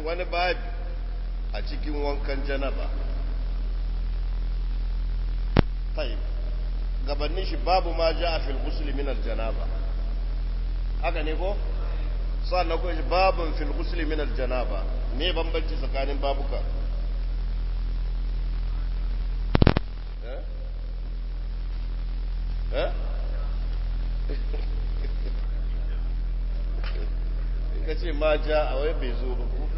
wani babi a cikin wankan janaba tayyib gabanin shi babu ma ja a fil ghusl min al janaba haka ne ko sannan ko shi babun fil ghusl min al janaba me bambanci tsakanin babuka eh eh ka ce ma ja a wai bai zo ba ko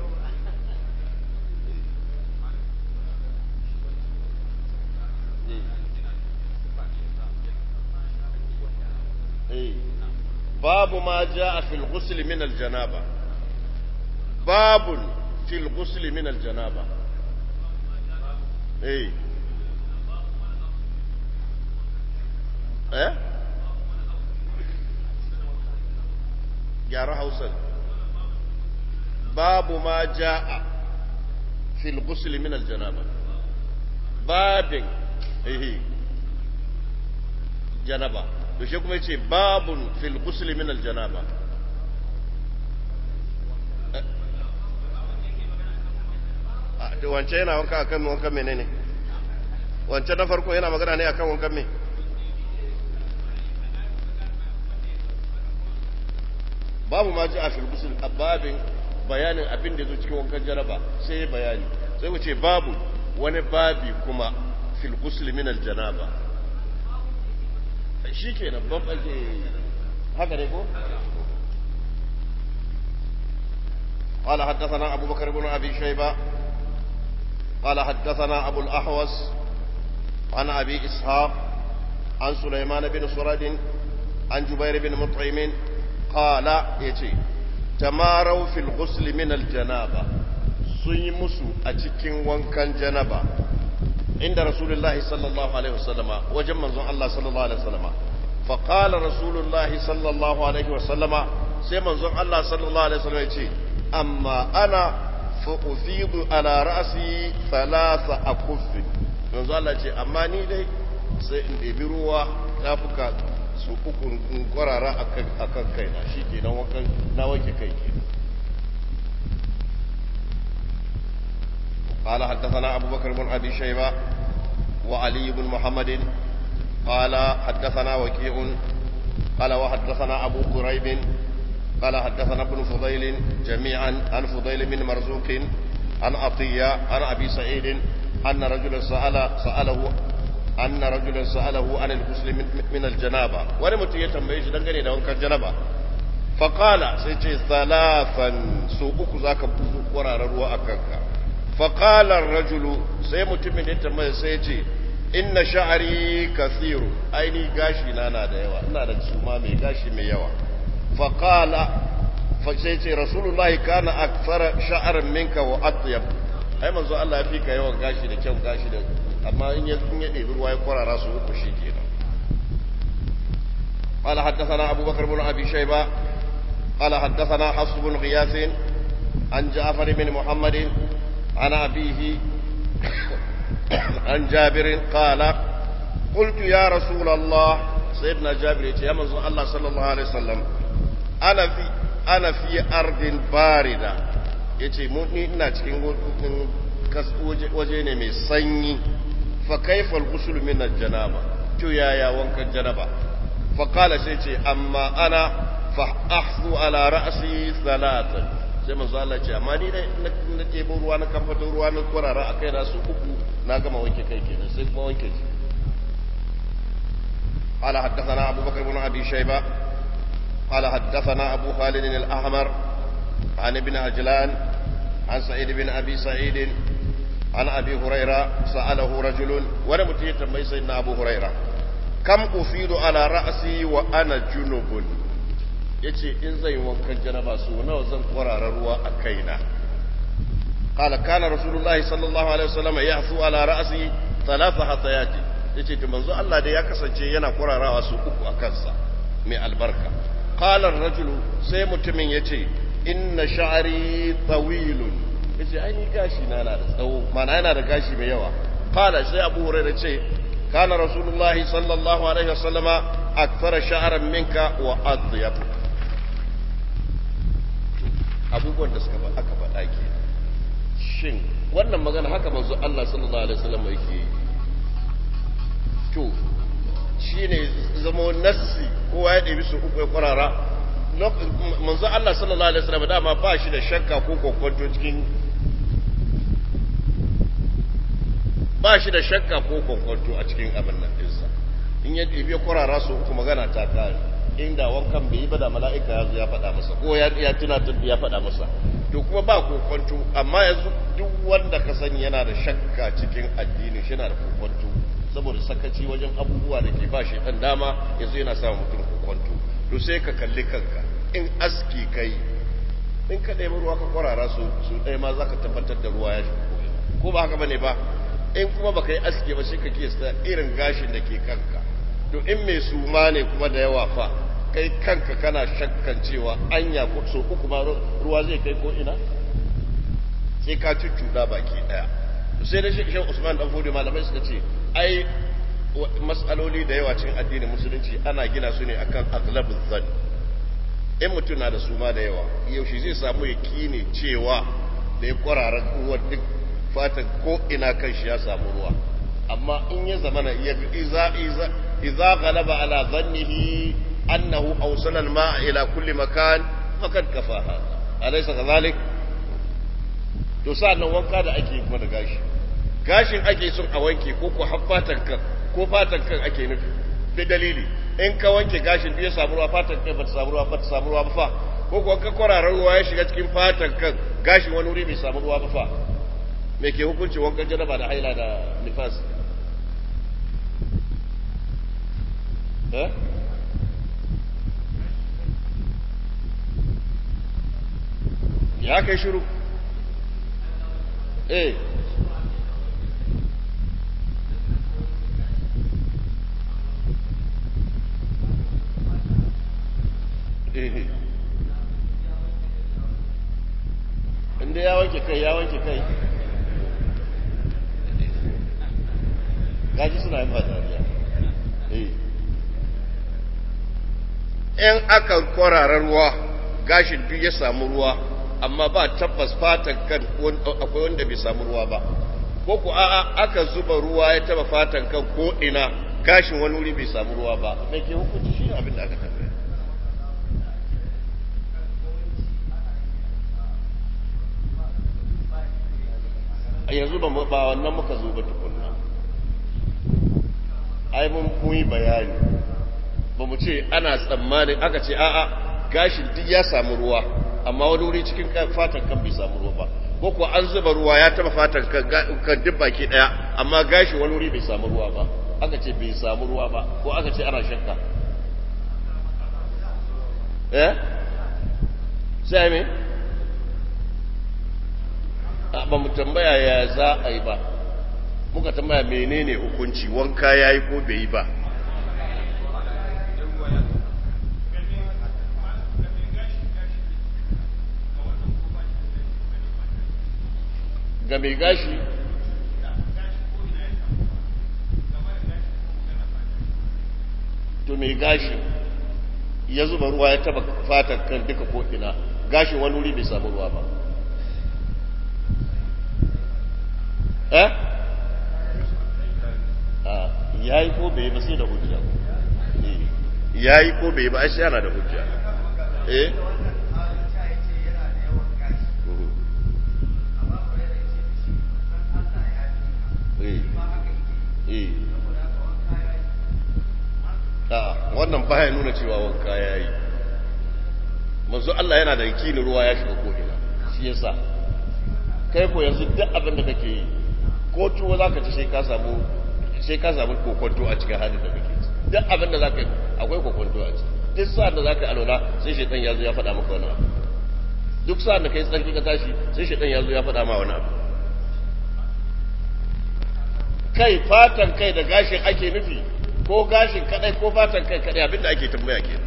babu ma ja a fil ghusl min al janaba babun fil ghusl min al janaba eh eh gyara hausar babu ma ja'a fil ghusl min al janaba babin eh janaba to shi kuma yace babun fil ghusl min al janaba to wance yana wanka akan wankan menene wance na farko yana magana ne akan wankan me babu ma ji a fil ghusl babin bayanin abin da zo cikin wankan janaba sai ya bayani sai wuce babu wani babi kuma fil ghusl min al janaba shi ke nan bambance haka ne ko قال حدثنا أبو بكر بن أبي شيبة قال حدثنا أبو الأحوص عن أبي إسحاق عن سليمان بن سرد عن جبير بن مطعم قال يتي تماروا في الغسل من الجنابة سيمسوا أتكين وانكان جنابة عند رسول الله صلى الله عليه وسلم وجمع الله صلى الله عليه وسلم فقال رسول الله صلى الله عليه وسلم سيما الله صلى الله عليه وسلم يتي أما أنا فأفيض على رأسي ثلاث أكف yanzu Allah ce amma ni dai sai in ɗebi ruwa tafuka su uku in kwarara a kan kaina shi ke na wanke kai ke قال حدثنا أبو بكر بن أبي شيبة وعلي بن محمد قال حدثنا وكيع قال وحدثنا أبو قريب قال حدثنا ابن فضيل جميعا عن فضيل بن مرزوق عن عطية عن أبي سعيد أن رجلا سأل سأله أن رجلا سأله عن الغسل من الجنابة ولم يتنبيش دنگني da wankan janaba فقال سيتي ثلاثا سوءك ذاك قرار ruwa akanka فقال الرجل sai mutumin ya tambaya sai ya ce inna sha'ari kathiru aini gashi na na da yawa ina da suma mai gashi mai yawa faqala fa sai ce rasulullahi kana akthara sha'ran minka wa atyab ai manzo Allah ya fi ka yawan gashi da kyau gashi da amma in ya in ya ɗebi ruwa ya kwarara su uku shi kenan قال حدثنا أبو بكر بن أبي شيبة قال حدثنا حفص بن غياث عن جعفر بن محمد عن أبيه عن جابر قال قلت يا رسول الله سيدنا جابر يا منزل الله صلى الله عليه وسلم أنا في أنا في أرض باردة yace mu ni ina cikin waje ne mai sanyi fa kaifa al-ghusl min al-janaba to yaya wankan janaba fa qala sai ce amma ana fa ahzu ala ra'si thalathan sai manzo Allah ce amma ni dai na ɗebo ruwa na kamfato ruwa na kwarara a kai na su uku na gama wanke kai kenan sai kuma wanke ji قال حدثنا أبو بكر بن أبي شيبة قال حدثنا أبو خالد الأحمر عن ابن عجلان عن سعيد بن أبي سعيد عن أبي هريرة سأله رجل ولم تيتم سيدنا أبو هريرة كم أفيد على رأسي وأنا جنوب yace in zai wankan janaba su nawa zan kwarara ruwa a kaina qala kana rasulullahi sallallahu alaihi wasallam yahfu ala ra'si thalatha hatayati yace to manzo Allah da ya kasance yana kwararawa su uku a kansa mai albarka qala ar-rajulu sai mutumin yace inna sha'ri tawilun yace ai ni gashi na na da tsawo mana yana da gashi mai yawa qala sai abu hurairah ce kana rasulullahi sallallahu alaihi wasallama akthara sha'ran minka wa adyab abubuwan da suka aka faɗa ke shin wannan magana haka manzo Allah sallallahu alaihi wasallam yake yi to shine zamo nassi kowa ya ɗebi su uku ya kwarara manzo Allah sallallahu alaihi wasallam dama ba shi da shakka ko kokonto cikin ba shi da shakka ko kokonto a cikin abin nan ɗinsa in ya ɗebi ya kwarara su uku magana ta kare inda wankan bai yi ba da mala'ika ya zo ya faɗa masa ko ya ya tunatar ya faɗa masa to kuma ba kokonto amma yanzu duk wanda ka sani yana da shakka cikin addini shi yana da kokonto saboda sakaci wajen abubuwa da ke ba shi dan dama yanzu yana sa mutum kokonto to sai ka kalli kanka in aski kai in ka ɗaya ruwa ka kwarara su su ɗaya ma za ka tabbatar da ruwa ya shi ko ba haka bane ba in kuma baka yi aski ba sai ka kiyasta irin gashin da ke kanka to in mai suma ne kuma da yawa fa kai kanka kana shakkan cewa anya ko so uku ma ruwa zai kai ko ina sai ka cuccuda baki daya sai da shi Usman dan Fodi malamai suka ce ai mas'aloli da yawa cikin addinin musulunci ana gina su ne akan aghlabuz zan in mutum na da suma da yawa yaushe zai samu yakini cewa da ya kwarara ruwa duk fatan ko ina kan shi ya samu ruwa amma in ya zamana ya iza iza idza ghalaba ala dhannihi annahu awsala al-ma'a ila kulli makan faqad kafaha alaysa kadhalik to sa'annan wanka da ake kuma da gashi gashin ake son a wanke ko ko fatan kan ko fatan kan ake nufi da dalili in ka wanke gashin biyu samu ruwa fatan kai bata samu ruwa bata samu ruwa ba fa ko ko ka kwararar ruwa ya shiga cikin fatan kan gashin wani wuri bai samu ruwa ba fa me ke hukunci wankan janaba da haila da nifas eh ya kai shiru eh eh inda ya wanke kai ya wanke kai gaji suna yin dariya eh in aka kwararar ruwa gashin duk ya samu ruwa amma ba tabbas fatan kan akwai wanda bai samu ruwa ba ko ku a'a aka zuba ruwa ya taba fatan kan ko ina gashin wani wuri bai samu ruwa ba me ke hukunci shi abin da aka tambaya yanzu ba wannan muka zo ba tukunna ai mun yi bayani ba mu ce ana tsammanin aka ce a'a gashin duk ya samu ruwa amma wani wuri cikin fatan kan bai samu ruwa ba ko kuwa an zuba ruwa ya taba fatan kan duk baki daya amma gashi wani wuri bai samu ruwa ba aka ce bai samu ruwa ba ko aka ce ana shakka eh sai me ba mu tambaya ya za a yi ba muka tambaya menene hukunci wanka yayi ko bai yi ba ga mai gashi to mai gashi ya zuba ruwa ya taba fatan kan duka ko'ina gashin wani wuri bai samu ruwa ba eh ya yi ko bai ba sai da hujja ya yi ko bai ba ai sai yana da hujja eh wannan baya nuna cewa wanka ya yi manzo Allah yana da yakinin ruwa ya shiga ko'ina shi yasa kai ko yanzu duk abin da kake yi ko tuwo za ka ci sai ka samu sai ka samu kokonto a cikin halin da kake duk abin da za ka yi akwai kokonto a ciki duk sa'an da za ka yi alola sai shaitan ya zo ya faɗa maka wani abu duk sa'an da ka yi tsarki ka tashi sai shaitan ya zo ya faɗa ma wani abu kai fatan kai da gashin ake nufi ko gashin kadai ko fatan kai kadai abinda ake tambaya ke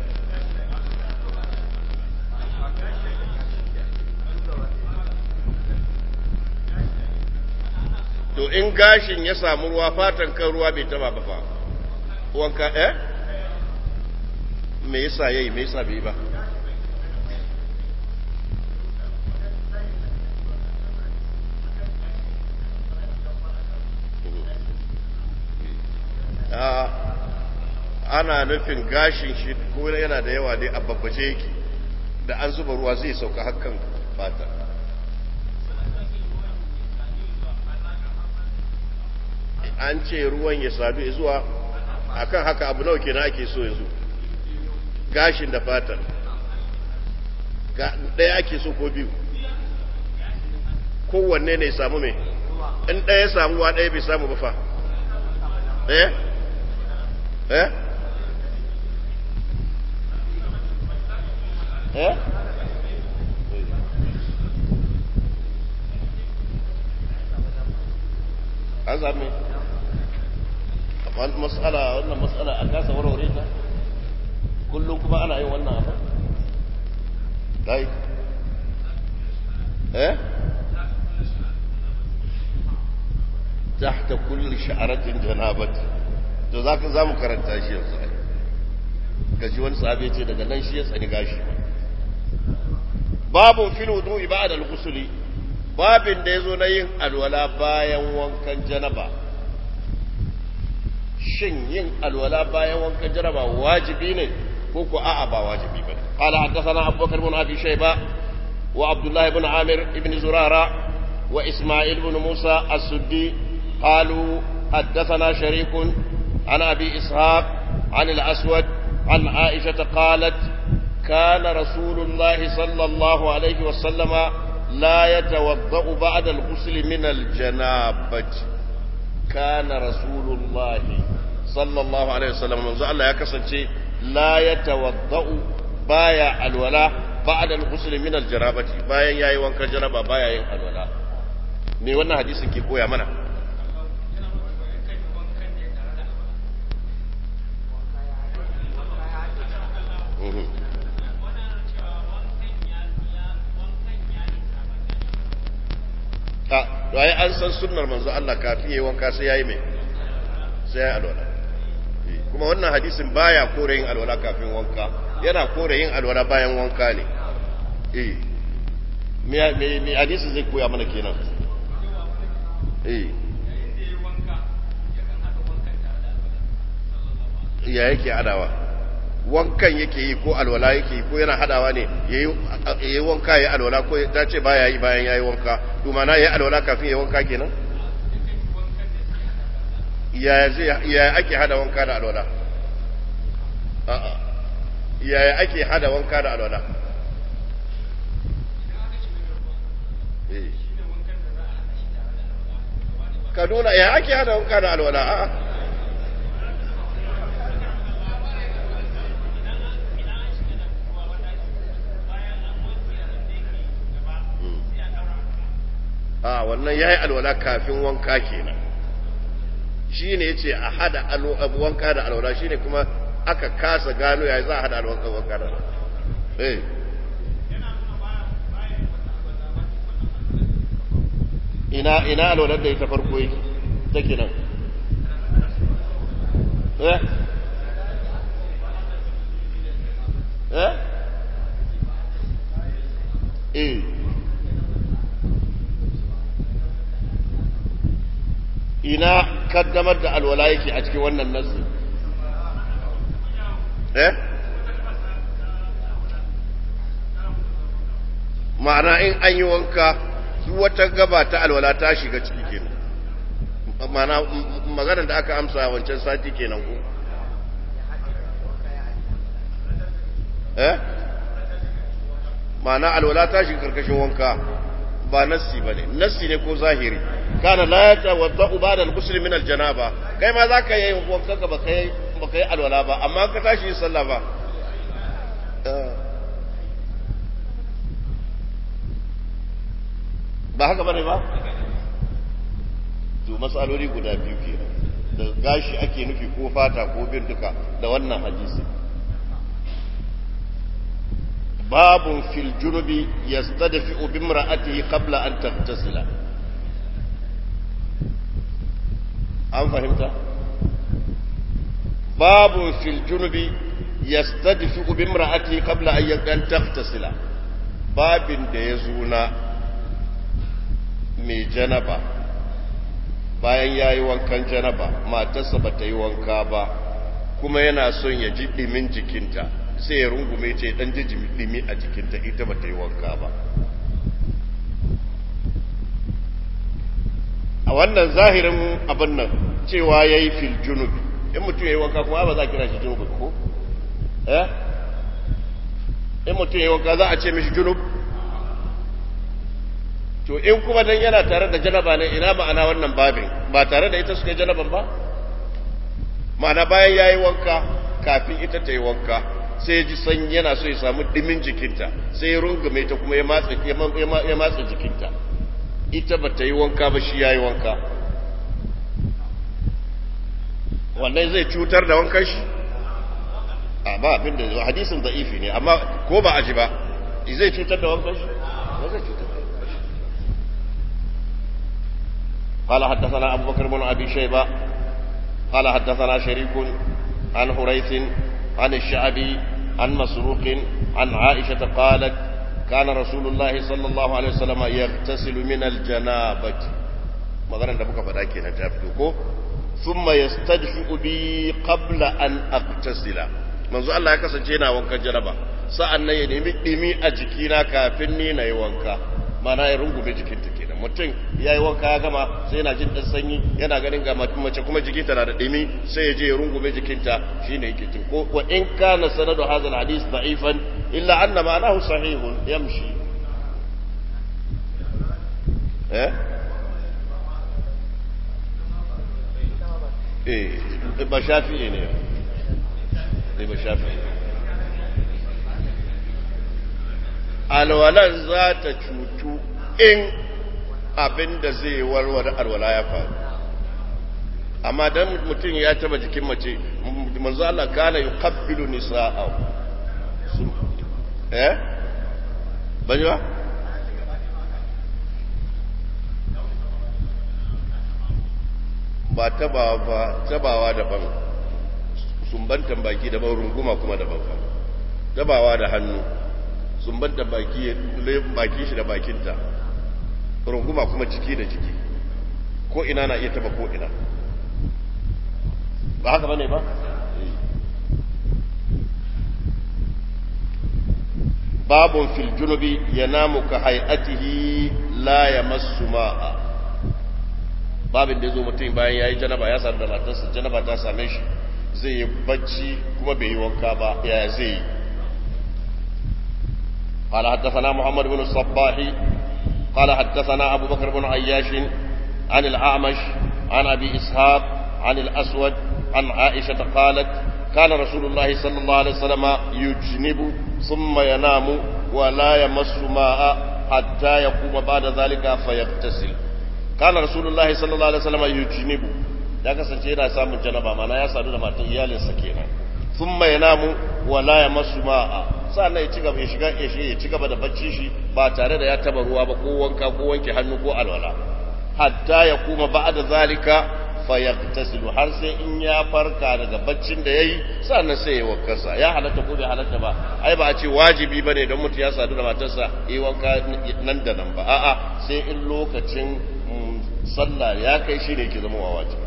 to in gashin ya samu ruwa fatan kan ruwa bai taba ba fa wanka eh me yasa yayi me yasa bai ba ana nufin gashin shi ko yana da yawa dai a babbaje yake da an zuba ruwa zai sauka hakan fata an ce ruwan ya sadu zuwa akan haka abu nawa kenan ake so yanzu gashin da fatan ɗaya ake so ko biyu kowanne ne samu mai in ɗaya samu wa ɗaya bai samu ba fa eh eh eh an sami matsala wannan matsala a kasa warware ta kullum kuma ana yin wannan abu dai eh tahta kulli sha'aratin janabat to zaka zamu karanta shi yanzu gaji wani sahabi ce daga nan shi ya tsani gashi babun fil wudu'i ba'da al-ghusl babin da yazo na yin alwala bayan wankan janaba shin yin alwala bayan wankan janaba wajibi ne ko ko a'a ba wajibi bane qala haddathana abubakar ibn abi shayba wa abdullah ibn amir ibn zurara wa isma'il ibn musa as-suddi قالوا حدثنا شريك عن أبي إسحاق عن الأسود عن عائشة قالت كان رسول الله صلى الله عليه وسلم لا يتوضأ بعد الغسل من الجنابة كان رسول الله صلى الله عليه وسلم منذ الله يكسن لا يتوضأ بايا الولاء بعد الغسل من الجنابة بايا ياي وانك جنابة بايا ين الولاء me wannan hadisin ke koya mana a ai an san sunnar manzo Allah kafin yayi wanka sai yayi mai sai yayi alwala kuma wannan hadisin baya kore yin alwala kafin wanka yana kore yin alwala bayan wanka ne eh me me me hadisin zai koya mana kenan eh ya yake adawa wankan yake yi ko alwala yake yi ko yana hadawa ne yayi wanka yayi alwala ko ta ce baya yi bayan yayi wanka to mana yayi alwala kafin yayi wanka kenan ya zai ya ake hada wanka da alwala a'a ya ake hada wanka da alwala ka nuna ya ake hada wanka da alwala a'a a wannan ya yi alwala kafin wanka kenan shi ne ya ce a hada wanka da alwala shi ne kuma aka kasa gano ya za a hada alwanka wanka da alwala eh ina ina alwalar da ita farko yake take nan eh eh eh ina kaddamar da alwala yake a cikin wannan nasu eh ma'ana in an yi wanka wata gaba ta alwala ta shiga ciki kenan ma'ana maganar da aka amsa wancan sati kenan ko eh ma'ana alwala ta shiga karkashin wanka ba nassi bane nassi ne ko zahiri kana la yatawaddau ba'da al-ghusl min al-janaba kai ma zaka yi wanka ka baka yi baka yi alwala ba amma ka tashi sallah ba ba haka bane ba to masaloli guda biyu kenan da gashi ake nufi ko fata ko bin duka da wannan hadisi babun fil junubi yastadfi'u bimra'atihi qabla an taghtasila an fahimta babun fil junubi yastadfi'u bimra'atihi qabla an taghtasila babin da ya zuna mai janaba bayan ya yi wankan janaba matarsa ba ta yi wanka ba kuma yana son ya ji ɗimin jikinta sai ya rungume ce ɗan ji ɗimi a jikinta ita ba ta yi wanka ba a wannan zahirin abin nan cewa ya yi fil junubi in mutum ya yi wanka kuma ba za a kira shi junubi ko? eh? in mutum ya yi wanka za a ce mishi junub to in kuma dan yana tare da janaba ne ina ma'ana wannan babin ba tare da ita suka yi janaban ba ma'ana bayan ya yi wanka kafin ita ta yi wanka sai ya ji sanyi yana so ya samu dimin jikinta sai ya rungume ta kuma ya matsa jikinta ita ba ta yi wanka ba shi ya yi wanka wannan zai cutar da wankan shi a ba abin da hadisin da'ifi ne amma ko ba a ji ba zai cutar da wankan shi ba zai cutar da قال حدثنا أبو بكر بن أبي شيبة قال حدثنا شريك عن حريث عن الشعبي عن مسروق عن عائشة قالت كان رسول الله صلى الله عليه وسلم يغتسل من الجنابة maganar da muka faɗa kenan ta fito ko thumma yastajfi'u bi qabla an aqtasila manzo Allah ya kasance yana wankan janaba sa'an nan ya nemi dimi a jikina kafin ni na yi wanka mana ya rungume jikinta kenan mutum ya yi wanka ya gama sai yana jin ɗan sanyi yana ganin ga mace kuma jikinta na da ɗimi sai ya je ya rungume jikinta shine yake tin ko wa in kana sanadu hadha alhadith da'ifan illa anna ma'anahu sahihun yamshi eh eh ba shafi'i ne ne ba shafi'i alwalan za ta cutu in abin da zai warware alwala ya faru amma dan mutum ya taba jikin mace manzo Allah kana yuqabbilu nisa'ahu eh bani ba ba tabawa ba tabawa daban sumbantan baki daban runguma kuma daban tabawa da hannu sumbanta baki baki shi da bakinta runguma kuma jiki da jiki ko ina na iya taba ko ina ba haka bane ba babun fil junubi yanamu ka hay'atihi la yamassu ma'a babin da yazo mutum bayan yayi janaba ya sadu da matarsa janaba ta same shi zai yi bacci kuma bai yi wanka ba yaya zai yi قال حدثنا محمد بن الصباح قال حدثنا أبو بكر بن عياش عن الأعمش عن أبي إسحاق عن الأسود عن عائشة قالت كان رسول الله صلى الله عليه وسلم يجنب ثم ينام ولا يمس ماء حتى يقوم بعد ذلك فيغتسل كان رسول الله صلى الله عليه وسلم يجنب ya kasance yana samun janaba mana ya sadu da matan iyalinsa kenan thumma yanamu wala yamassu ma'a sannan ya ci gaba ya shiga ya shi ya ci gaba da bacci shi ba tare da ya taba ruwa ba ko wanka ko wanke hannu ko alwala hatta ya kuma ba'da zalika fayaktasilu har sai in ya farka daga baccin da yayi sannan sai ya wankarsa ya halatta ko bai halatta ba ai ba a ce wajibi bane don mutum ya sadu da matarsa yi wanka nan da nan ba a'a sai in lokacin sallah ya kai shi ne ke zama wa wajibi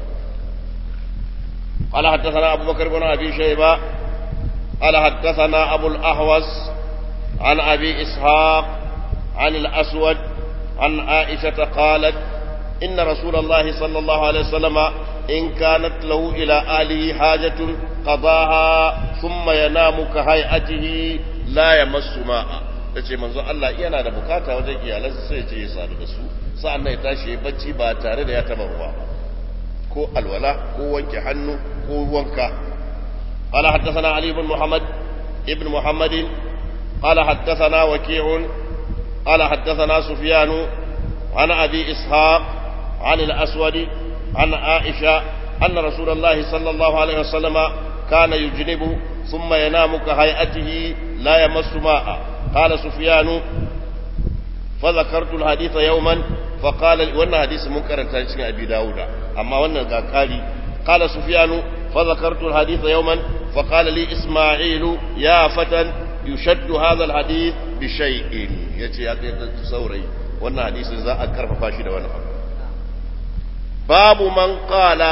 قال حدثنا أبو بكر بن أبي شيبة قال حدثنا أبو الأهوس عن أبي إسحاق عن الأسود عن عائشة قالت إن رسول الله صلى الله عليه وسلم إن كانت له إلى آله حاجة قضاها ثم ينام كهيئته لا يمس ماء tace manzo Allah yana da bukata wajen iyalansa sai ce ya sadu da su sa'an nan ya tashi ya bacci ba tare da ya taba ruwa ko alwala ko wanke hannu ko wanka قال حدثنا علي بن محمد ابن محمد قال حدثنا وكيع قال حدثنا سفيان عن أبي إسحاق عن الأسود عن عائشة أن رسول الله صلى الله عليه وسلم كان يجنب ثم ينام كهيئته لا يمس ماء قال سفيان فذكرت الحديث يوما فقال وانا حديث منكر تاجين أبي داود أما وانا قال قال سفيان فذكرت الحديث يوما فقال لي إسماعيل يا فتى يشد هذا الحديث بشيء يتي يا تصوري وانا حديث ذا أكرف فاشد وانا باب من قال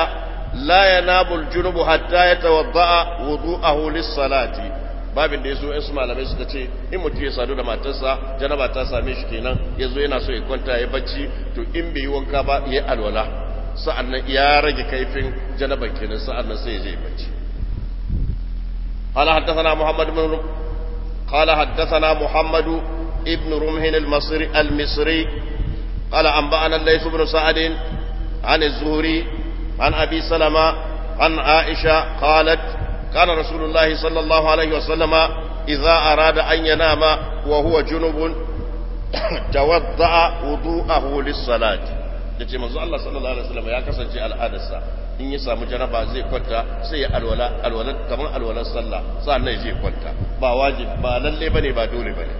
لا ينام الجنب حتى يتوضأ وضوءه للصلاة babin da ya zo in su malamai suka ce in mutum ya sadu da matarsa janaba ta same shi kenan ya zo yana so ya kwanta ya bacci to in bai yi wanka ba ya alwala sa'annan ya rage kaifin janaban kenan sa'annan sai ya je bacci قال حدثنا محمد بن قال حدثنا محمد ابن رمح المصري المصري قال أنبأنا الليث بن سعد عن الزهري عن أبي سلمة عن عائشة قالت كان رسول الله صلى الله عليه وسلم إذا أراد أن ينام وهو جنب توضأ وضوءه للصلاة yace manzo Allah sallallahu alaihi wasallam ya kasance al'adarsa in ya samu janaba zai kwanta sai ya alwala alwala kamar alwalar sallah sannan zai kwanta ba wajibi ba lalle bane ba dole bane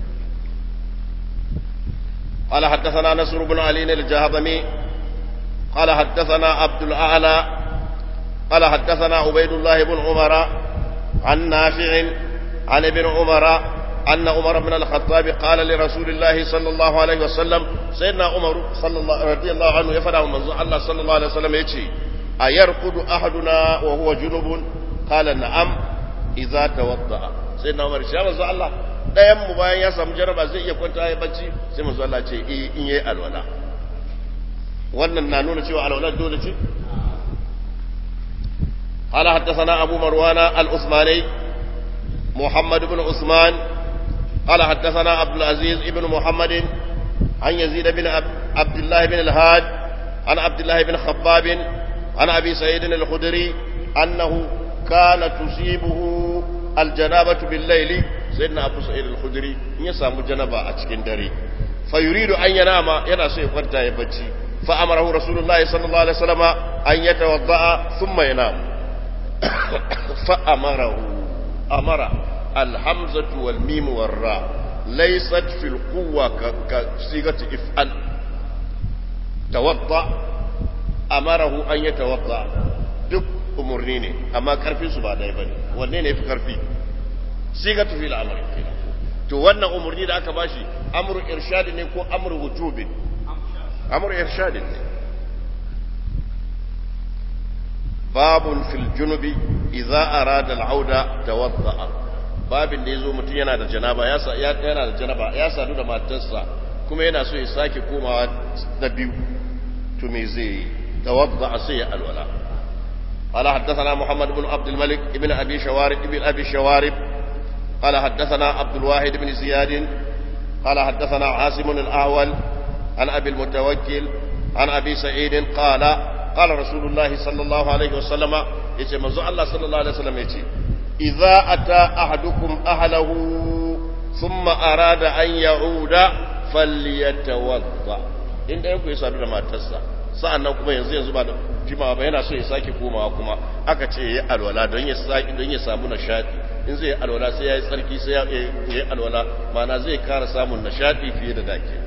قال حدثنا نصر بن علي الجهضمي قال حدثنا عبد الأعلى قال حدثنا عبيد الله بن عمر عن نافع عن ابن عمر أن عمر بن الخطاب قال لرسول الله صلى الله عليه وسلم سيدنا عمر صلى الله رضي الله عنه يفدع من الله صلى الله عليه وسلم يتي أيرقد أحدنا وهو جنب قال نعم إذا توضأ سيدنا عمر شاء الله ɗayan mu bayan ya samu jaraba zai iya kwanta ya bacci sai manzo Allah ce eh in yayi alwala wannan na nuna cewa alwala dole ce قال حدثنا أبو مروان العثماني محمد بن عثمان قال حدثنا عبد العزيز بن محمد عن يزيد بن عبد الله بن الهاد عن عبد الله بن خباب عن أبي سعيد الخدري أنه كان تصيبه الجنابة بالليل سيدنا أبو سعيد الخدري يسام جنبا أتشكين دري فيريد أن ينام ينسى يقرتا يبتي فأمره رسول الله صلى الله عليه وسلم أن يتوضأ ثم ينام فأمره أمر الحمزة والميم والراء ليست في القوة كصيغة افعل توضأ أمره أن يتوضأ duk umarni ne amma karfin su ba dai bane wanne ne fi karfi sigatu fil amri to wannan umarni da aka bashi amru irshad ne ko amru wujubin amru irshad ne babun fil junubi idza arada al-auda tawadda'a babin da yazo mutum yana da janaba ya yana da janaba ya sadu da matarsa kuma yana so ya sake komawa da biyu to me zai tawadda'a sai ya alwala قال حدثنا محمد بن عبد الملك ابن ابي شوارب ابن ابي شوارب قال حدثنا عبد الواحد بن زياد قال حدثنا عاصم الاعول عن ابي المتوكل عن ابي سعيد قال قال رسول الله صلى الله عليه وسلم يتي منزو الله صلى الله عليه وسلم يتي إذا أتى أحدكم أهله ثم أراد أن يعود فليتوضأ إن يكون يسأل ما تسا sa'annan kuma yanzu yanzu ba da jimawa ba yana so ya sake komawa kuma aka ce ya alwala don ya sake don ya samu nishadi in zai alwala sai ya yi tsarki sai ya yi alwala mana zai kara samun nishadi fiye da dake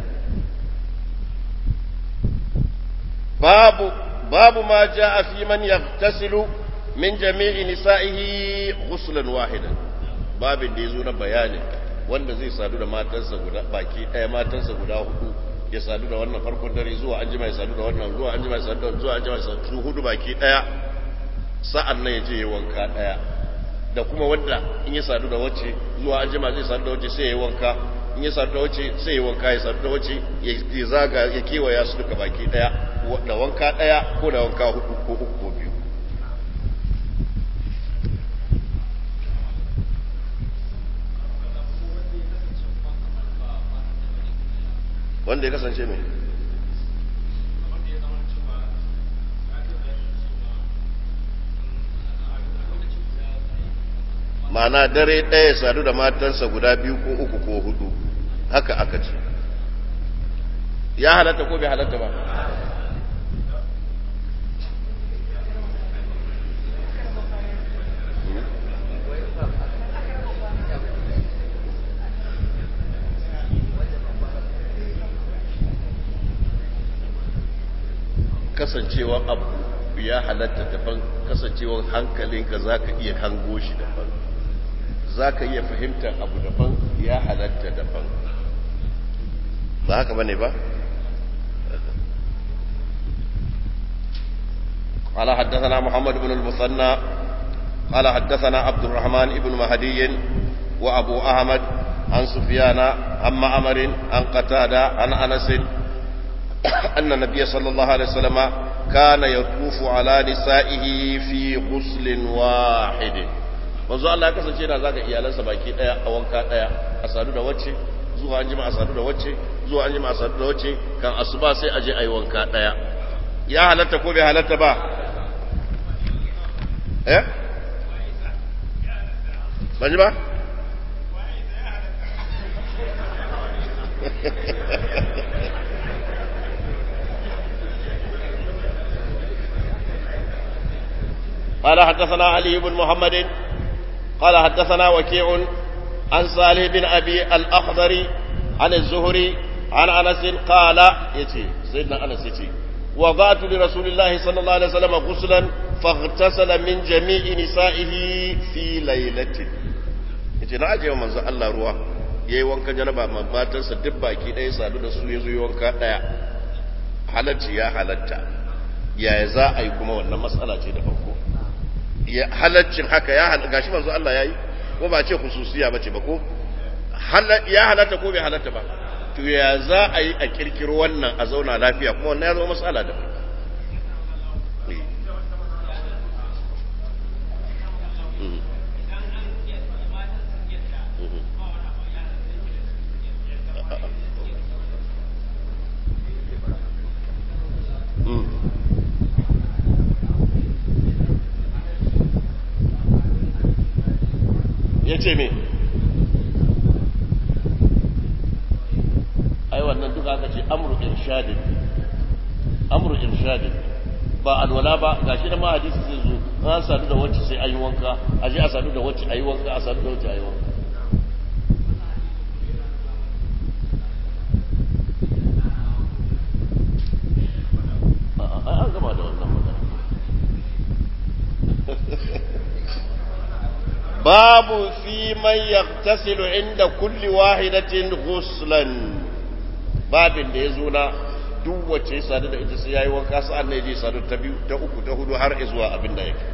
babu babu ma jaa fi man yaghtasilu min jami'i nisa'ihi ghuslan wahidan babin da yazo na bayani wanda zai sadu da matansa guda baki ɗaya matansa guda hudu ya sadu da wannan farkon dare zuwa an jima ya sadu da wannan zuwa an jima ya sadu da zuwa an jima ya sadu hudu baki ɗaya sa'an nan ya je ya wanka ɗaya da kuma wanda in ya sadu da wacce zuwa an jima zai sadu da wacce sai ya wanka in ya sadu da wacce sai ya wanka ya sadu da wacce ya zaga ya kewaya su duka baki ɗaya da wanka ɗaya ko da wanka hudu ko uku ko biyu wanda ya kasance mai ma'ana dare ɗaya sadu da matansa guda biyu ko uku ko hudu haka aka ce ya halatta ko bai halatta ba kasancewa abu ya halatta daban kasancewa hankalinka za ka iya hango shi daban za ka iya fahimtar abu daban ya halatta daban ba haka bane ba قال حدثنا محمد بن المثنى قال حدثنا عبد الرحمن بن مهدي وأبو أحمد عن سفيان عن معمر عن قتادة عن أنس أن النبي صلى الله عليه وسلم كان يطوف على نسائه في غسل واحد manzo Allah ya kasance yana zaga iyalansa baki daya a wanka daya a sadu da wacce zuwa an jima a sadu da wacce zuwa an jima a sadu da wacce kan asuba sai a je a yi wanka daya ya halatta ko bai halatta ba eh ban ji ba قال حدثنا علي بن محمد قال حدثنا وكيع عن صالح بن أبي الأخضر عن الزهري عن أنس قال يتي سيدنا أنس يتي وضعت لرسول الله صلى الله عليه وسلم غسلا فاغتسل من جميع نسائه في ليلة yace na ajiye manzo Allah ruwa yayi wankan janaba ma matansa duk baki ɗaya sadu da su yazo yi wanka ɗaya halacci ya halatta yaya za a yi kuma wannan matsala ce da farko halaccin haka ya halatta gashi manzo Allah yayi ko ba ce khususiya bace ba ko ya halatta ko bai halatta ba to ya za a yi a kirkiro wannan a zauna lafiya kuma wannan ya zama matsala da ya ce me ai wannan duka aka ce amru irshadin amru irshadin ba alwala ba gashi da ma hadisi zai zo an sadu da wacce sai ayi wanka a je a sadu da wacce ayi wanka a sadu da wacce ayi wanka an gama da wannan magana babu fi man yaghtasilu inda kulli wahidatin ghuslan babin da ya zo na duk wacce ya sadu da ita sai yayi wanka sa'an ne je sadu ta biyu ta uku ta hudu har zuwa abin da yake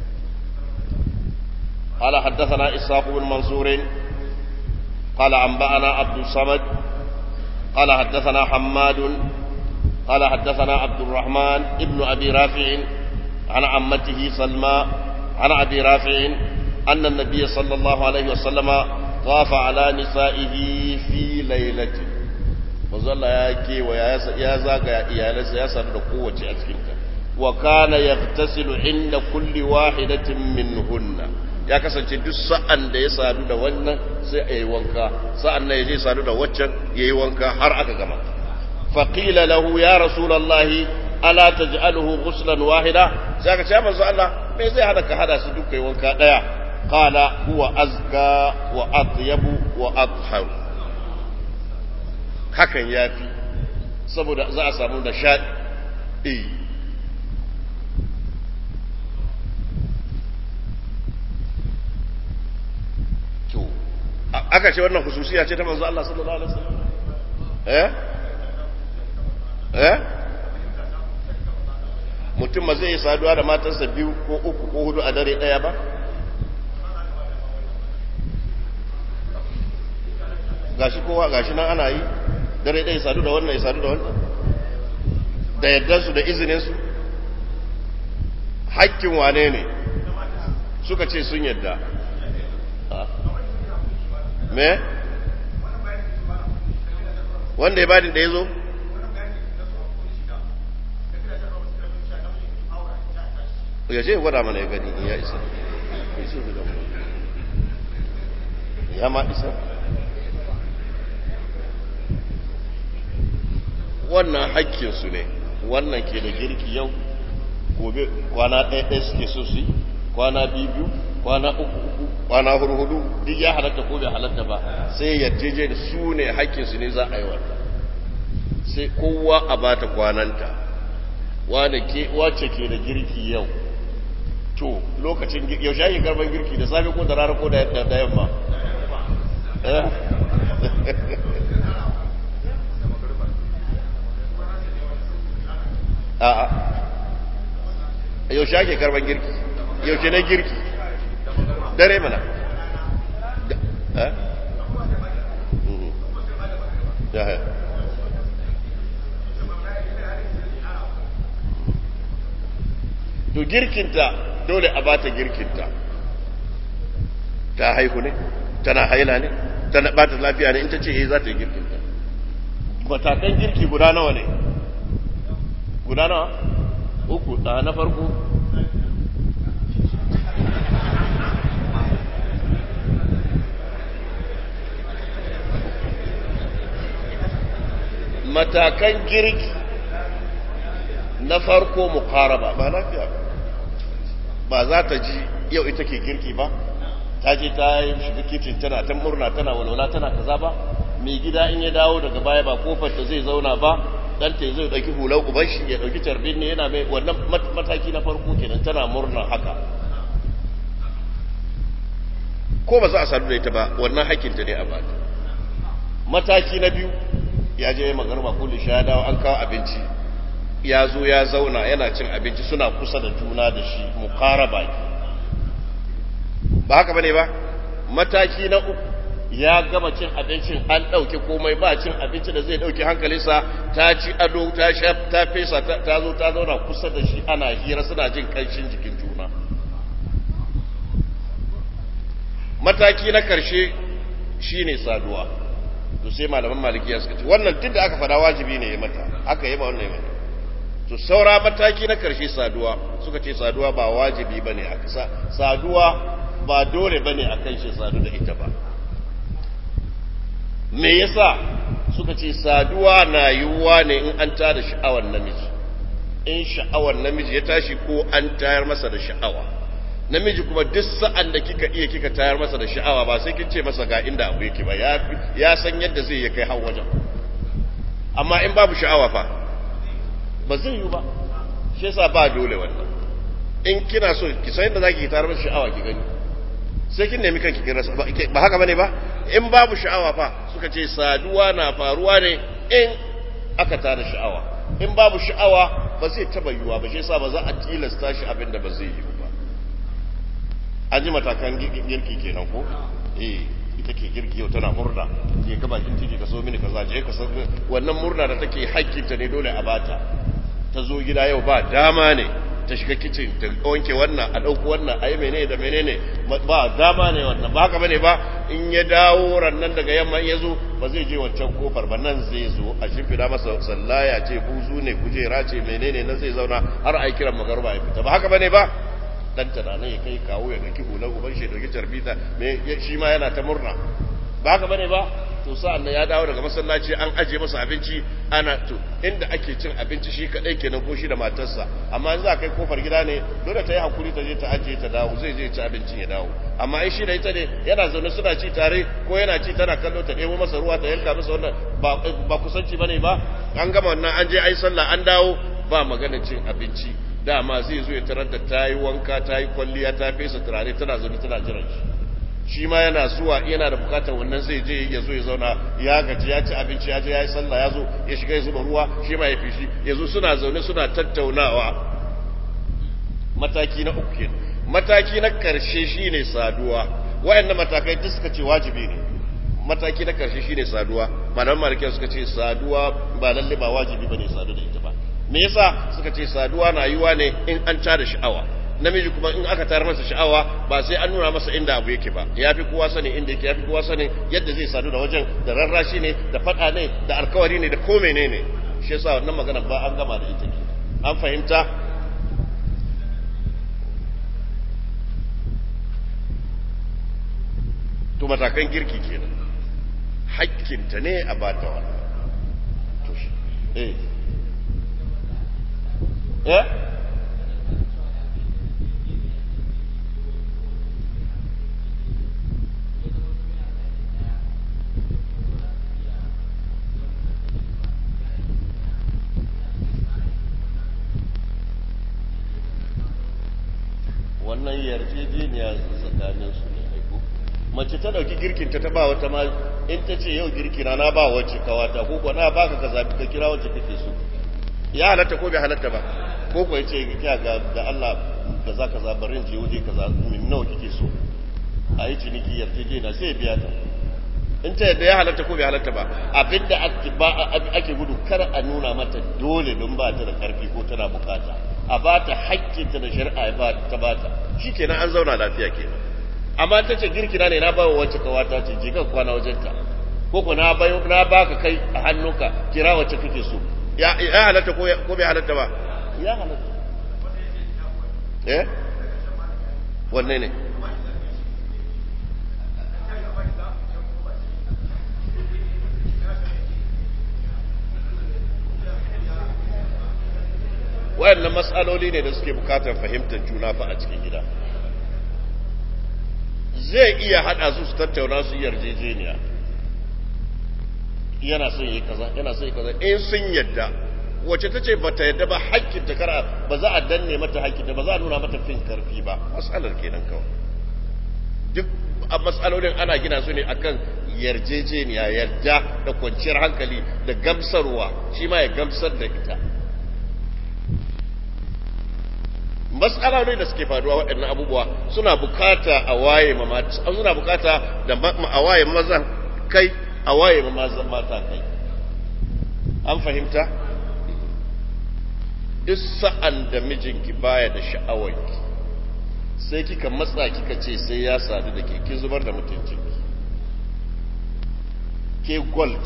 قال حدثنا إسحاق بن منصور قال أنبأنا عبد الصمد قال حدثنا حماد قال حدثنا عبد الرحمن ابن أبي رافع عن عمته سلمى عن أبي رافع أن النبي صلى الله عليه وسلم طاف على نسائه في ليلة manzalla ya kewa ya zagaya iyalansa ya sadu da kowace a cikinta wa kana yaghtasilu inda kulli wahidatin minhunna ya kasance duk sa'an da ya sadu da wannan sai a yi wanka sa'an nan ya je sadu da waccan ya yi wanka har aka gama faqila lahu ya rasulallahi ala taj'aluhu ghuslan wahida sai aka ce manzo Allah me zai hada ka hada su duk kai wanka daya qala huwa azka wa atyabu wa athhar hakan yafi saboda za a samu nishadi eh to aka ce wannan hususiya ce ta manzo Allah sallallahu alaihi wasallam eh eh mutum ma zai yi saduwa da matarsa biyu ko uku ko hudu a dare daya ba gashi kowa gashi nan ana yi dare daya sadu da wannan ya sadu da wannan da yaddansu da izininsu hakkin wane ne suka ce sun yadda me wanda ya bani da ya zo ya ce gwada mana ya gani in ya isa ya ma isa wannan hakkinsu ne wannan ke da girki yau gobe kwana ɗaya ɗaya suke so su yi kwana biyu biyu kwana uku uku kwana hudu hudu duk ya halatta ko bai halatta ba sai yarjeje da su ne hakkinsu ne za a yi wannan sai kowa a bata kwananta wace ke da girki yau to lokacin yaushe ake karban girki da safe ko da rana ko da yamma yaushe ake karban girki yaushe ne girki dare mana ya ya to girkinta dole a bata girkinta ta haihu ne tana haila ne tana bata lafiya ne in ta ce eh za ta yi girkinta matakan girki guda nawa ne guda nawa uku da na farko matakan girki na farko mukaraba ba lafiya ba ba za ta ji yau ita ke girki ba ta je ta yi shiga kicin tana ta murna tana walwala tana kaza ba mai gida in ya dawo daga baya ba kofar ta zai zauna ba dan ta zai dauki hular uban shi ya dauki tarbin ne yana mai wannan mataki na farko kenan tana murna haka ko ba za a sadu da ita ba wannan hakkinta ne a bata mataki na biyu ya je magarba ko lisha ya dawo an kawo abinci ya zo ya zauna yana cin abinci suna kusa da juna da shi mukaraba ba haka bane ba mataki na uku ya gama cin abincin an ɗauke komai ba cin abinci da zai ɗauke hankalinsa ta ci ado ta sha ta fesa ta zo ta zauna kusa da shi ana hira suna jin ƙanshin jikin juna mataki na ƙarshe shine saduwa to sai malaman malikiya suka ce wannan duk da aka fada wajibi ne ya mata aka yi ba wannan ya mata to saura mataki na karshe saduwa suka ce saduwa ba wajibi bane a kasa saduwa ba dole bane a kan shi sadu da ita ba me yasa suka ce saduwa na yiwuwa ne in an tada sha'awar namiji in sha'awar namiji ya tashi ko an tayar masa da sha'awa namiji kuma duk sa'an da kika iya kika tayar masa da sha'awa ba sai kin ce masa ga inda abu yake ba ya san yadda zai ya kai har wajen amma in babu sha'awa fa ba zai yi ba shi yasa ba dole wannan in kina so ki san yadda zaki tayar masa sha'awa ki gani sai kin nemi kanki kin rasa ba haka bane ba in babu sha'awa fa suka ce saduwa na faruwa ne in aka tada sha'awa in babu sha'awa ba zai taba yiwa ba shi yasa ba za a tilasta shi abin da ba zai yi ba an ji matakan girki kenan ko eh ita ke girki yau tana murna je ka bakin titi ka so mini kaza je ka san wannan murna da take hakkinta ne dole a bata ta zo gida yau ba dama ne ta shiga kicin ta wanke wannan a ɗauko wannan a yi menene da menene ba dama ne wannan ba haka bane ba in ya dawo rannan daga yamma in ya zo ba zai je wancan kofar ba nan zai zo a shimfiɗa masa sallaya ce buzu ne kujera ce menene nan zai zauna har a yi kiran magarba ya fita ba haka bane ba dan tunanin ya kai kawo ya daki hular uban shi dauki tarbita me shi ma yana ta murna ba haka bane ba to sa'an nan ya dawo daga masallaci an aje masa abinci ana to inda ake cin abinci shi kadai kenan ko shi da matarsa amma in za kai kofar gida ne dole ta yi hakuri ta je ta aje ta dawo zai je ci abincin ya dawo amma in shi da ita ne yana zaune suna ci tare ko yana ci tana kallo ta ɗebo masa ruwa ta yanka masa wannan ba kusanci bane ba an gama wannan an je ai sallah an dawo ba magana cin abinci dama zai zo ya tarar da ta yi wanka ta yi kwalliya ta fesa turare tana zaune tana jiran shi shi ma yana zuwa yana da bukatar wannan zai je ya zo ya zauna ya gaji ya ci abinci ya je ya yi sallah ya zo ya shiga ya zuba ruwa shi ma ya fishi ya zo suna zaune suna tattaunawa mataki na uku kenan mataki na karshe shine saduwa wayannan matakai duk suka ce wajibi ne mataki na karshe shine saduwa malaman malikiya suka ce saduwa ba lalle ba wajibi bane sadu da ita ba me yasa suka ce saduwa na yiwa ne in an tada sha'awa namiji kuma in aka tayar masa sha'awa ba sai an nuna masa inda abu yake ba ya fi kowa sani inda yake ya fi kowa sani yadda zai sadu da wajen da rarrashi ne da fada ne da alkawari ne da ko menene shi yasa wannan magana ba an gama da ita ke an fahimta to matakan girki kenan hakkinta ne a bata wannan to shi eh eh wannan yarjejeniya tsakanin su ne aiko mace ta dauki girkin ta ba wata ma in ta ce yau girki na na ba wacce kawata ko ko na baka ka zabi ka kira wacce kake so ya halatta ko bai halatta ba ko ko yace ga ga da Allah da za ka zabarin je waje ka min nawa kike so a yi ciniki yarjejena sai ya biya ta in ta yadda ya halatta ko bai halatta ba abinda ake gudu kar a nuna mata dole don ba ta da karfi ko tana bukata a ba ta hakkinta da shari'a ba ta ba ta shi kenan an zauna lafiya kenan amma ta ce girkina ne na ba wa wacce kawata ce je kan kwana wajenta ko ko na bayo na baka kai a hannunka kira wacce kake so ya ya halatta ko ko bai halatta ba ya halatta eh wanne ne wayannan matsaloli ne da suke bukatar fahimtar juna fa a cikin gida zai iya hada su su tattauna su yarjejeniya yana son yi kaza yana son yi kaza in sun yadda wace ta ce bata yadda ba hakkin ta kara ba za a danne mata hakkin ta ba za a nuna mata fin karfi ba matsalar kenan kawai duk a matsalolin ana gina su ne akan yarjejeniya yarda da kwanciyar hankali da gamsarwa shi ma ya gamsar da ita matsaloli da suke faruwa waɗannan abubuwa suna bukata a waye ma suna bukata da a waye mazan kai a waye ma mazan mata kai an fahimta duk sa'an da mijinki baya da sha'awarki sai kika matsa kika ce sai ya sadu da ke kin zubar da mutuncinki ke gold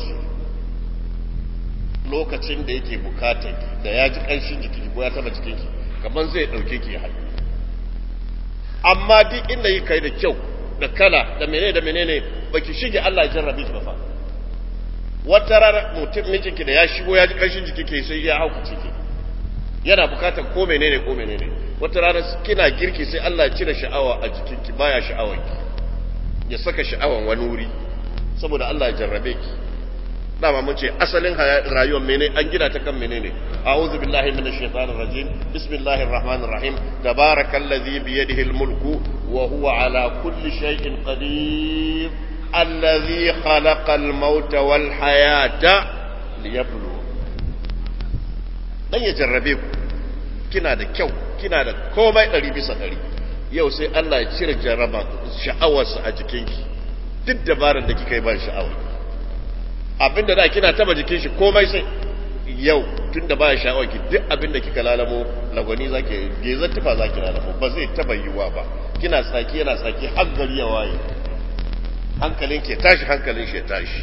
lokacin da yake bukatanki da ya ji ƙanshin jiki ko ya taba jikinki kamar zai ɗauke ki haɗu amma duk inda yi kai da kyau da kala da menene da menene baki shige Allah ya jarrabe ki ba fa wata rana mutum mijinki da ya shigo ya ji ƙanshin jiki ke sai ya hauka ciki yana bukatar ko menene ko menene wata rana kina girki sai Allah ya cire sha'awa a jikinki baya sha'awanki ya saka sha'awan wani wuri saboda Allah ya jarrabe ki dama mun ce asalin rayuwar mene an gina ta kan menene a'udhu billahi minash shaitanir rajim bismillahir rahmanir rahim tabarakallazi bi yadihi almulku wa huwa ala kulli shay'in qadir allazi khalaqa almauta wal hayata liyabluwa dan ya jarrabe ku kina da kyau kina da komai ɗari bisa ɗari yau sai Allah ya cire jarraba sha'awarsa a jikinki duk dabarar da kika yi ba sha'awar abinda da kina taba jikin shi komai sai yau tun da baya sha'awar ki duk abinda kika lalamo lagwani zaki gezar tufa zaki lalamo ba zai taba yiwuwa ba kina tsaki yana tsaki har gari ya waye hankalin ke tashi hankalin shi ya tashi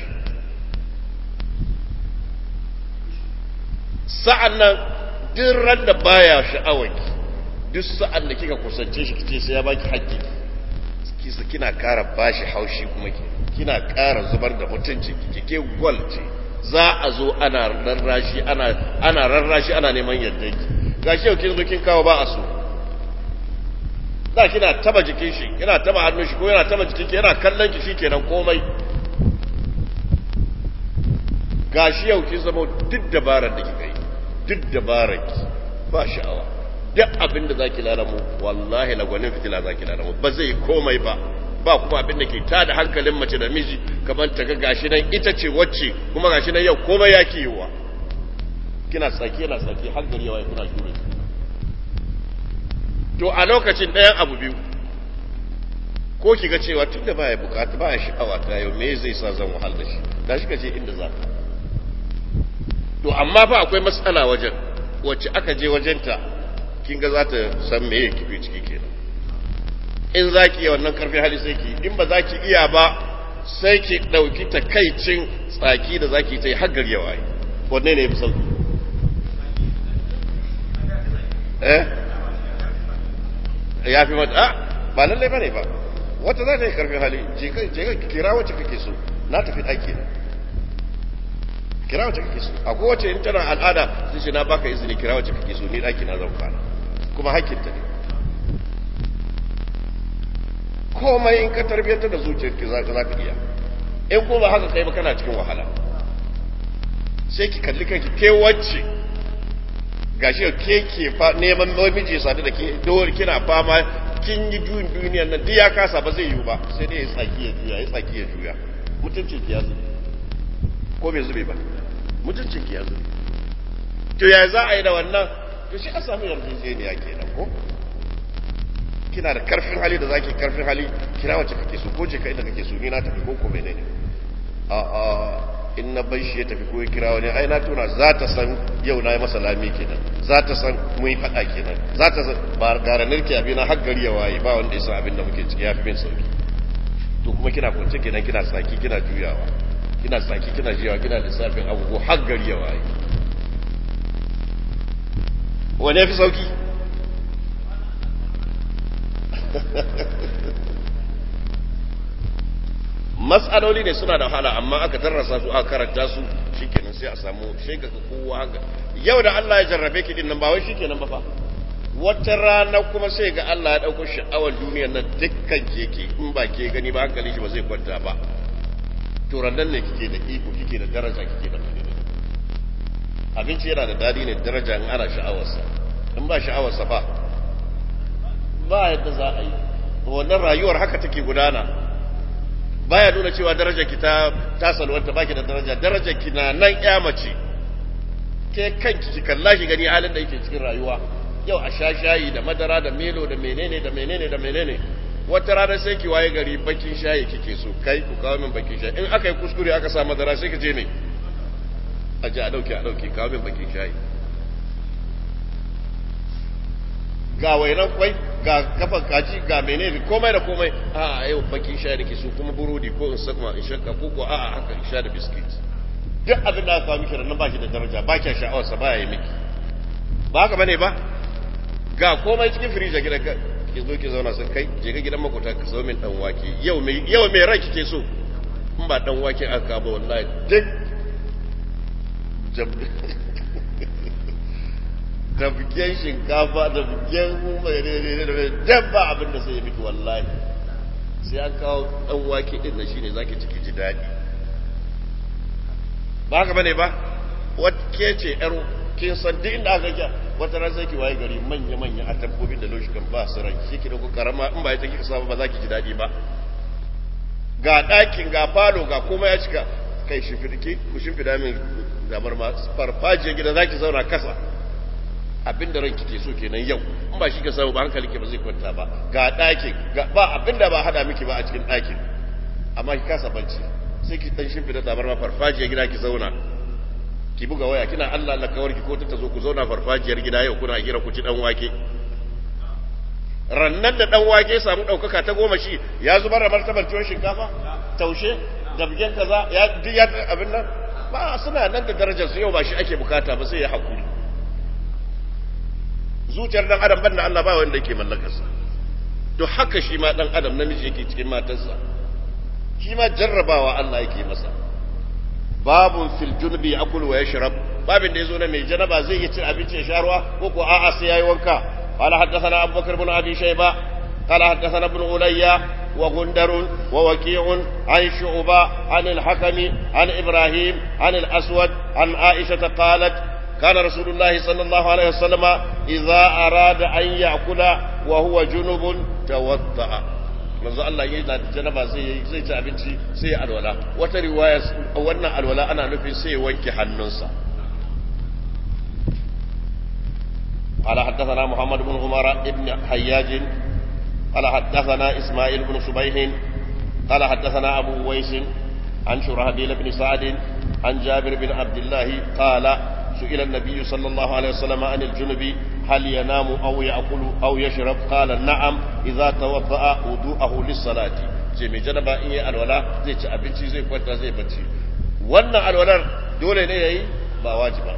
sa'an nan duk ran da baya sha'awar ki duk sa'an da kika kusance shi kice sai ya baki haƙƙi kisa kina ƙara bashi haushi kuma ki kina ƙara zubar da mutunci kike gwal ce za a zo ana rarrashi ana ana rarrashi ana neman yadda ki gashi yau kin zo kin kawo ba a so da kina taba jikin shi yana taba hannun shi ko yana taba jikin ki yana kallon ki shikenan komai gashi yau kin zama duk dabarar da kika yi duk dabarar ki ba sha'awa duk abin da zaki lalamu wallahi lagwanin fitila zaki lalamu ba zai komai ba ba kuma abin da ke tada hankalin mace da miji kamar ta ga gashi nan ita ce wacce kuma gashi nan yau komai ya ke yiwa kina tsaki yana tsaki har gari yawa kuna shure to a lokacin ɗayan abu biyu ko ki ga cewa tun da baya bukata baya sha'awa ta yau me zai sa zan wahal da shi da shi ka je inda za ka to amma fa akwai matsala wajen wacce aka je wajenta kin ga za ta san me ya kifi ciki kenan in za ki iya wannan karfi hali sai ki in ba za ki iya ba sai ki ɗauki takaicin tsaki da za ki ta yi haggar yawa yi wanne ne ya fi sauki eh ya fi mata a ba lallai ba ne ba wata za ta yi karfin hali je ka kira wacce kake so na tafi ɗaki ne kira wacce kake so akwai wacce in tana al'ada sai ce na baka izini kira wacce kake so ni ɗaki na zan kwana kuma hakkinta ne komai in ka tarbiyyantar da zuciyarki za ka iya in ko ba haka kai ba kana cikin wahala sai ki kalli kanki ke wacce gashi ke ke neman miji sadu da ke dole kina fama kin yi juyin duniyar nan duk ya kasa ba zai yiwu ba sai dai ya tsaki ya juya ya tsaki ya juya mutuncin ki ya zube ko bai zube ba mutuncin ki ya zube to ya za a yi da wannan to shi a samu yarjejeniya kenan ko kina da karfin hali da zaki karfin hali kira wacce kake so ko je ka inda kake so ni na tafi ko ko menene a a in na bai shi ya tafi ko ya kira wani ai na tuna za ta san yau na yi masa lami kenan za ta san mun yi faɗa kenan za ta san ba gara nirki abin har gari ya waye ba wanda ya san abin da muke ciki ya fi min sauki to kuma kina kwance kenan kina saki kina juyawa kina saki kina juyawa kina lissafin abubuwa har gari ya waye wane ya fi sauki matsaloli ne suna da wahala amma aka tarrasa su aka karanta su shikenan sai a samu sai ga kowa haka yau da Allah ya jarrabe ki din nan ba wai shikenan ba fa wata rana kuma sai ga Allah ya dauko sha'awar duniyar nan dukkan keke in ba ke gani ba hankali shi ba zai kwanta ba to rannan ne kike da iko kike da daraja kike da menene abinci yana da dadi ne daraja in ana sha'awarsa in ba sha'awarsa ba ba yadda za a yi wannan rayuwar haka take gudana baya nuna cewa darajar ki ta ta salwanta baki da daraja darajar ki na nan ya mace ke kanki ki kalla ki gani halin da yake cikin rayuwa yau a sha shayi da madara da melo da menene da menene da menene wata rana sai ki waye gari bakin shayi kike so kai ku kawo min bakin shayi in aka yi kuskure aka sa madara sai ka je ne a ji a dauke a dauke kawo min bakin shayi ga wainan kwai ga kafan kaji ga menene komai da komai a yau bakin sha da ke so kuma burodi ko in sakma in shakka ko ko a haka in sha da biskit duk abin da aka kawo miki nan ba shi da daraja ba ki sha'awar sa baya yi miki ba haka bane ba ga komai cikin firija gidan ka ki zo ki zauna sai kai je ga gidan makota ka so min dan wake yau me yau me rai kike so in ba dan wake aka ba wallahi duk da bugen shinkafa da bugen dabba abin da sai ya miki wallahi sai an kawo dan wake din nan shine zaki ciki ji dadi ba haka bane ba wacce ce yar kin san duk inda aka kya wata ran sai ki waye gari manya manya a tabbobin da loshi kan ba su ran shi ki da ku karama in ba ita kika saba ba za ki ji dadi ba ga ɗakin ga falo ga komai ya cika kai shimfiɗi ku shimfiɗa min damar ma farfajiyar gida za ki zauna kasa abinda ranki ke so kenan yau in ba shi ka samu ba hankali ke ba zai kwanta ba ga ɗakin ba abinda ba hada miki ba a cikin ɗakin amma ki kasa bacci sai ki dan shimfida tabar ma farfajiyar gida ki zauna ki buga waya kina Allah Allah kawar ki ko ta zo ku zauna farfajiyar gida yau kuna hira ku ci dan wake rannan da dan wake samu daukaka ta goma shi ya zubar da martabar tuwon shinkafa taushe da bigen kaza ya duk ya abin nan ba suna nan da darajar su yau ba shi ake bukata ba sai ya hakuri zuciyar dan adam banda Allah ba wanda yake mallakarsa to haka shi ma dan adam namiji yake cikin matarsa shi ma jarrabawa Allah yake masa babun fil junubi yakul wa yashrab babin da yazo na mai janaba zai yi cin abinci ya sha ruwa ko ko a'a sai yayi wanka qala haddathana abubakar ibn abi shayba qala haddathana ibn ulayya wa gundar wa waqi'un an shu'ba an al-hakami an ibrahim an al-aswad an aisha qalat كان رسول الله صلى الله عليه وسلم إذا أراد أن يأكل وهو جنب توضأ manzo Allah yayi da janaba sai zai ci abinci sai ya alwala wata riwaya wannan alwala ana nufin sai ya wanke hannunsa قال حدثنا محمد بن عمر بن حياج قال حدثنا اسماعيل بن صبيح قال حدثنا ابو ويس عن شرهبيل بن سعد عن جابر بن عبد الله قال سئل النبي صلى الله عليه وسلم عن الجنب هل ينام أو يأكل أو يشرب قال نعم إذا توضأ وضوءه للصلاة ce mai janaba in yi alwala zai ci abinci zai kwanta zai bacci wannan alwalar dole ne yayi ba wajiba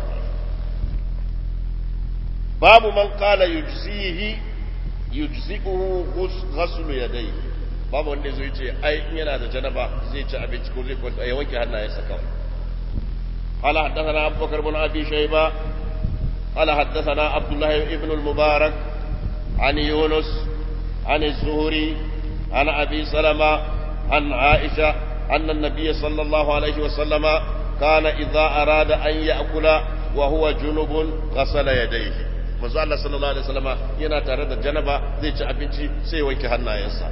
babu man qala yujzihi yujzi'uhu ghuslu yadayhi babu wanda zai ce ai in yana da janaba zai ci abinci ko zai kwanta ya wanke hannayensa kawai قال حدثنا أبو بكر بن أبي شيبة قال حدثنا عبد الله بن المبارك عن يونس عن الزهري عن أبي سلمة عن عائشة أن النبي صلى الله عليه وسلم كان إذا أراد أن يأكل وهو جنب غسل يديه manzo Allah sallallahu alaihi wasallama yana tare da janaba zai ci abinci sai wanke hannayensa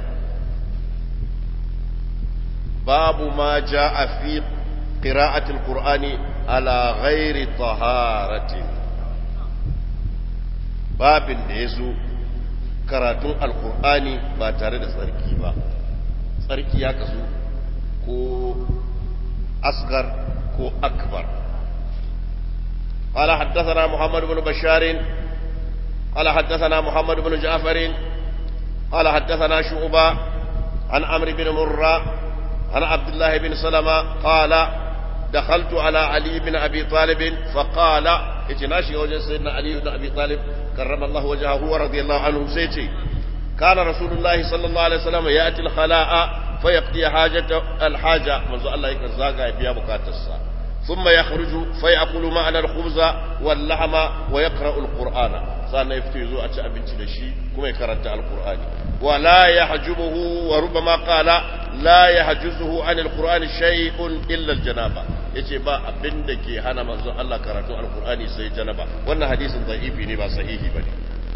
babu ma jaa fi قراءة القرآن على غير طهارة باب يزو karatun alkur'ani ba tare da tsarki ba tsarki ya kasu ko asgar ko akbar قال حدثنا محمد بن بشار قال حدثنا محمد بن جعفر قال حدثنا شعبة عن عمرو بن مرة عن عبد الله بن سلمة قال دخلت على علي بن أبي طالب فقال اتناشي وجه سيدنا علي بن أبي طالب كرم الله وجهه ورضي الله عنه سيتي كان رسول الله صلى الله عليه وسلم يأتي الخلاء فيقضي حاجة الحاجة منذ الله يكزاقا يبيا بكاتسا ثم يخرج فيأكل معنا الخبز واللحم ويقرأ القرآن سأنا يفتيزو أتى أبنتي لشي كما يقرأت القرآن ولا يحجبه وربما قال لا يحجزه عن القرآن شيء إلا الجنابة yace ba abin da ke hana manzon Allah karatu alkur'ani sai janaba wannan hadisin da'ifi ne ba sahihi bane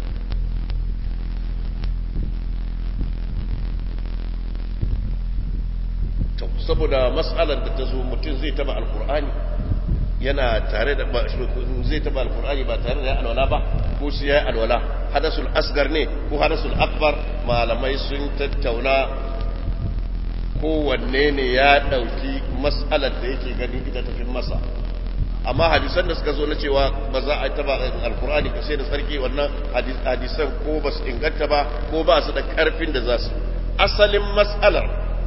to saboda mas'alar da ta zo mutum zai taba alkur'ani yana tare da zai taba alkur'ani ba tare da alwala ba ko sai ya alwala hadasul asgar ne ko hadasul akbar malamai sun tattauna kowanne ne ya ɗauki mas'alar da yake gani ita tafi masa amma hadisan da suka zo na cewa ba za a taba alkur'ani ka sai da sarki wannan hadisan ko ba su inganta ba ko ba su da karfin da za su asalin mas'alar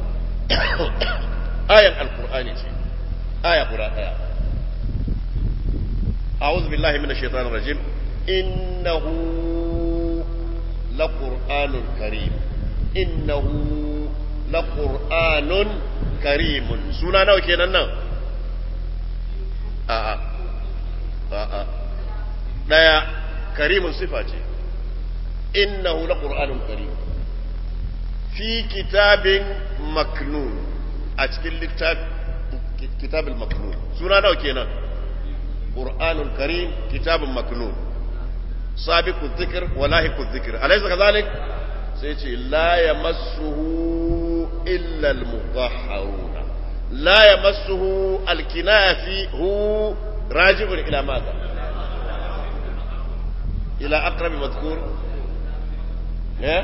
ayan alkur'ani ce aya guda ɗaya أعوذ بالله من الشيطان الرجيم إنه لقرآن كريم إنه لقرآن كريم سنة نو كينا نو آآ آآ لا كريم صفة إنه لقرآن كريم في كتاب مكنون أتكلم كتاب كتاب المكنون سنة نو كينا قرآن كريم كتاب مكنون سابق الذكر ولاهق الذكر أليس كذلك سيتي لا يمسه إلا المطهرون لا يمسه الكناية فيه هو راجع إلى ماذا إلى أقرب مذكور إيه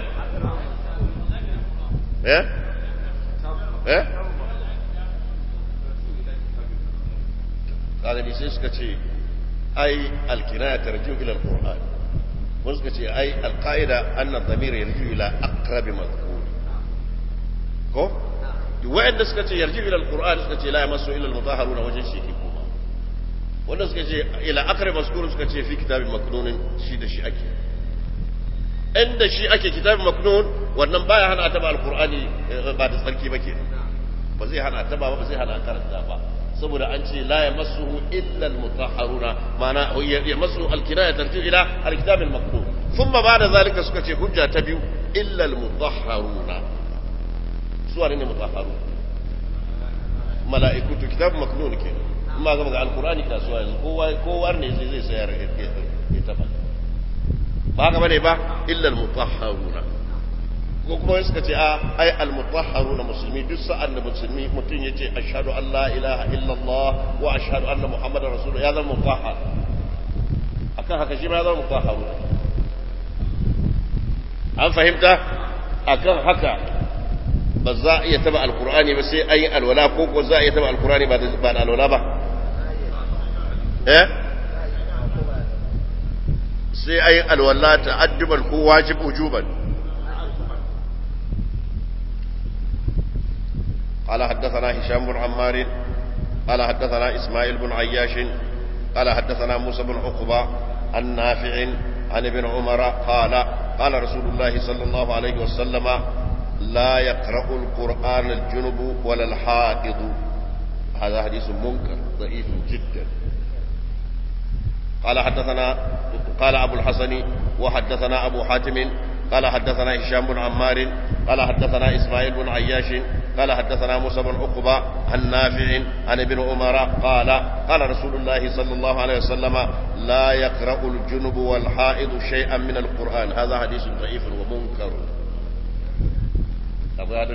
إيه إيه kaga ni sai suka ce ai alkinaya tarju ila alquran wani suka ce ai alqaida anna dhamir yarju ila aqrab madhkur ko wa'anda suka ce yarju ila alquran suka ce la yamassu illa almutahharun wajen shi ke kuma wanda suka ce ila aqrab mazkur suka ce fi kitabin maknun shi da shi ake inda shi ake kitabin maknun wannan baya hana ta ba alqurani ba da tsarki ba ke ba zai hana ta ba ba zai hana karanta ba saboda an ce la ya masu illa al-mutahharuna ma'ana ya masu al-kinaya tarji ila al-kitab al-maktub thumma ba'da zalika suka ce hujja ta biyu illa al-mutahharuna su ne mutahharu mala'iku to kitab maknun ke amma ga al-qur'ani kasuwa yanzu kowa kowa ne zai zai sayar ya taba ba haka bane ba illa al-mutahharuna ko kuma wani suka ce a ai almutahharu na musulmi duk sa'an da musulmi mutum ya ce ashhadu an la ilaha illallah wa ashhadu anna muhammadar rasulullah ya zama mutahhar akan haka shi ma ya zama mutahharu an fahimta akan haka ba za a iya taba alkur'ani ba sai an yi alwala ko ko za a iya taba alkur'ani ba da alwala ba eh sai an yi alwala ta'adduban ko wajib ujuban قال حدثنا هشام بن عمار قال حدثنا إسماعيل بن عياش قال حدثنا موسى بن عقبة عن نافع عن ابن عمر قال قال رسول الله صلى الله عليه وسلم لا يقرأ القرآن الجنب ولا الحائض هذا حديث منكر ضعيف جدا قال حدثنا قال أبو الحسن وحدثنا أبو حاتم قال حدثنا هشام بن عمار قال حدثنا إسماعيل بن عياش قال حدثنا موسى بن عقبة عن نافع عن ابن عمر قال قال رسول الله صلى الله عليه وسلم لا يقرأ الجنب والحائض شيئا من القرآن هذا حديث ضعيف ومنكر أبو هذا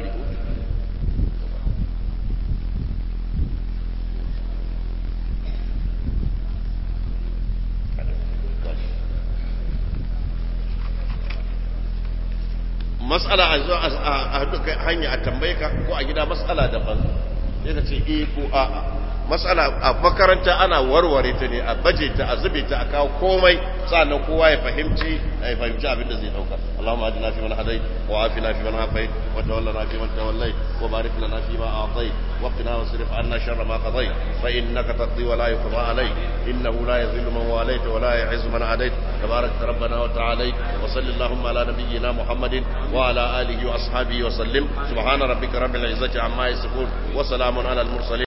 mas'ala a zo a haɗu hanya a tambaye ka ko a gida mas'ala daban sai ka ce eh ko a'a mas'ala a makaranta ana warware ta ne a baje ta a zube ta a kawo komai sannan kowa ya fahimci ya fahimci abin da zai dauka Allahumma ajina fi man hadai wa afina fi man afai wa tawallana fi man tawallai wa barik lana fi ma a'tai wa qina wasrif anna sharra ma qadai fa innaka taqdi wa la yuqda alayk innahu la yadhillu man walayta wa la yu'izzu man adayt tabarak rabbana wa ta'ala wa sallallahu ala nabiyyina muhammadin wa ala alihi wa ashabihi wa sallim subhana rabbika rabbil izzati amma yasifun wa salamun ala al mursalin